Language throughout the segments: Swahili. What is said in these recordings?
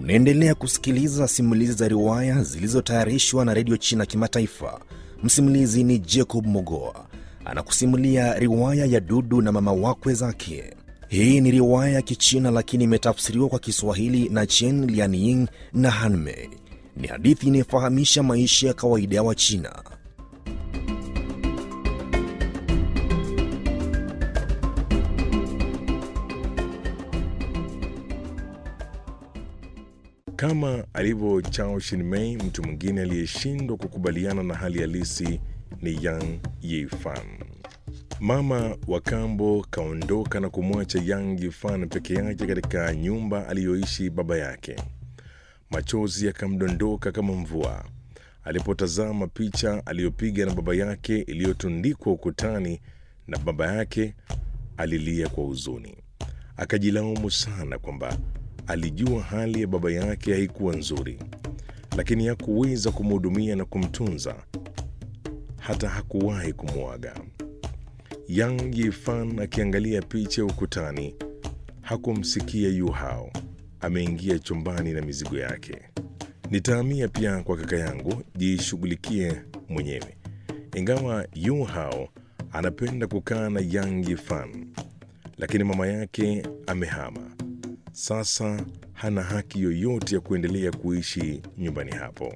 Unaendelea kusikiliza simulizi za riwaya zilizotayarishwa na redio China Kimataifa. Msimulizi ni Jacob Mogoa anakusimulia riwaya ya Dudu na mama wakwe zake. Hii ni riwaya ya Kichina lakini imetafsiriwa kwa Kiswahili na Chen Lianying na Hanmei. Ni hadithi inayofahamisha maisha ya kawaida ya Wachina. Kama alivyo Chao Shinmei, mtu mwingine aliyeshindwa kukubaliana na hali halisi ni Yang Yifan. Mama wa kambo kaondoka na kumwacha Yang Yifan peke yake katika nyumba aliyoishi baba yake. Machozi yakamdondoka kama mvua alipotazama picha aliyopiga na baba yake iliyotundikwa ukutani, na baba yake alilia kwa huzuni. Akajilaumu sana kwamba alijua hali ya baba yake haikuwa nzuri, lakini hakuweza kumhudumia na kumtunza, hata hakuwahi kumwaga. Yang Yifan akiangalia picha ukutani, hakumsikia Yu Hao ameingia chumbani na mizigo yake. Nitahamia pia kwa kaka yangu, jishughulikie mwenyewe. Ingawa Yu Hao anapenda kukaa na Yang Yifan, lakini mama yake amehama sasa hana haki yoyote ya kuendelea kuishi nyumbani hapo.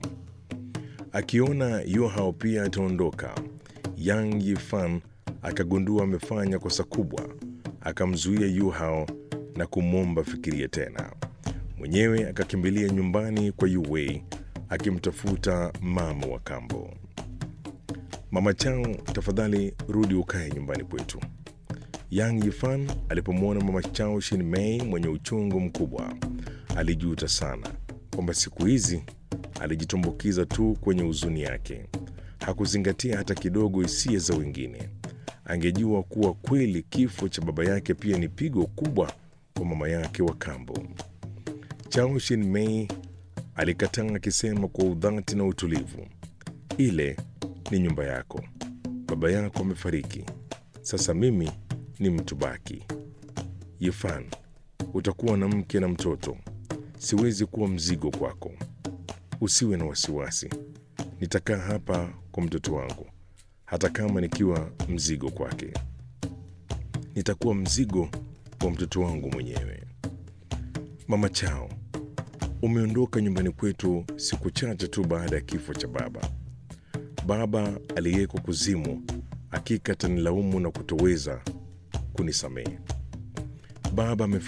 Akiona Yu Hao pia ataondoka, Yang Yifan akagundua amefanya kosa kubwa, akamzuia Yu Hao na kumwomba fikiria tena. Mwenyewe akakimbilia nyumbani kwa Yu Wei akimtafuta mama wa kambo. Mama Chao, tafadhali rudi ukae nyumbani kwetu. Yang Yifan alipomwona mama Chao Shinmei mwenye uchungu mkubwa, alijuta sana kwamba siku hizi alijitumbukiza tu kwenye huzuni yake. Hakuzingatia hata kidogo hisia za wengine. Angejua kuwa kweli kifo cha baba yake pia ni pigo kubwa kwa mama yake wa kambo. Chao Shinmei alikataa akisema kwa udhati na utulivu, ile ni nyumba yako, baba yako amefariki, sasa mimi ni mtu baki. Yifan, utakuwa na mke na mtoto, siwezi kuwa mzigo kwako. Usiwe na wasiwasi, nitakaa hapa kwa mtoto wangu, hata kama nikiwa mzigo kwake. Nitakuwa mzigo wa mtoto wangu mwenyewe. Mama Chao, umeondoka nyumbani kwetu siku chache tu baada ya kifo cha baba. Baba aliyeko kuzimu hakika atanilaumu na kutoweza kunisamehe. Baba